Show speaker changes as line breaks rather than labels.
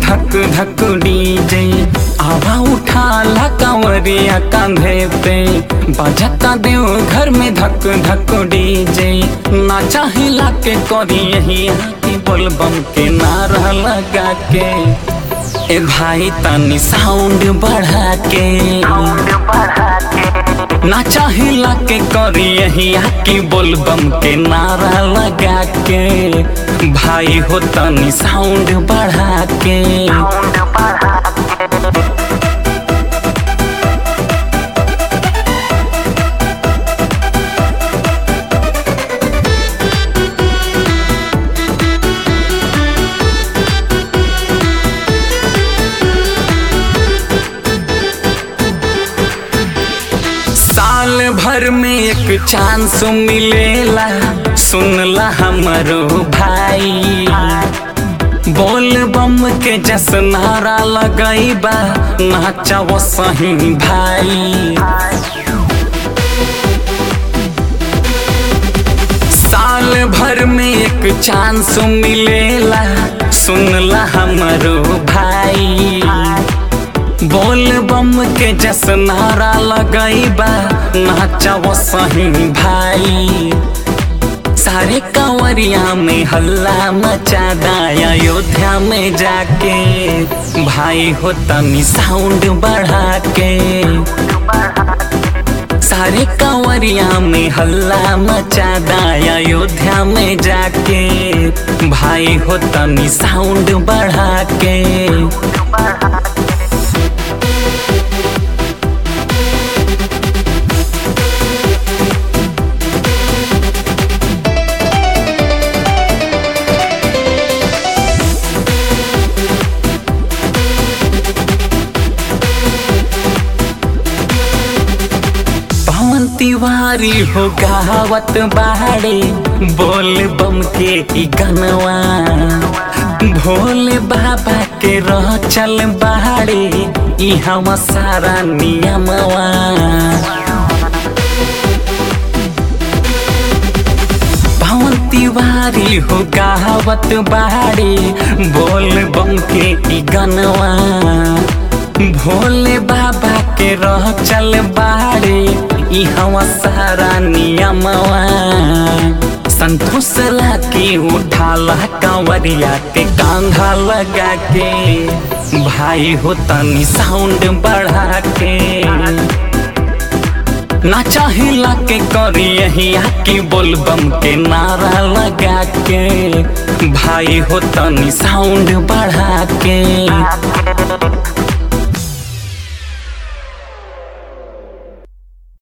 धक धक डीजे आवा उठा ला कांवरिया कांधे पे बजता देव घर में धक धक डीजे नाचा हिला के करी यही की बोलबम के नारा लगा के ए भाई तनी साउंड बढ़ा के नाचा हिला के करी यही की बोलबम के नारा लगा के भाई हो तनी साउंड बढ़ा के साल भर में एक चांस मिलेला सुनला हमरो भाई बोल बम के जस नारा लगैबा नाचा वो सही भाई साल भर में एक चांस मिलेला सुनला हमरो भाई बोल बम के जस नारा लगैबा नाचा वो सही भाई सारे कांवरिया में हल्ला मचा दाया अयोध्या में जाके भाई हो तनी साउंड बढ़ा के सारे कांवरिया में हल्ला मचा दाया अयोध्या में जाके भाई हो तनी साउंड बढ़ा के पवन तिवारी हो गावत बाड़े बोल बम के ई गनवा भोले बाबा के रह चल बाड़े ई हम सारा नियमवा पवन तिवारी हो गावत बाड़े बोल बम के ई गनवा भोले बाबा के रह चल बाड़े ई हवा सारा नियमवा संतोष के उठाला कांवरिया के कांधा लगा के भाई हो तनी साउंड बढ़ा के नाचा हिला के करी यही की बोलबम के नारा लगा के भाई हो तनी साउंड बढ़ा के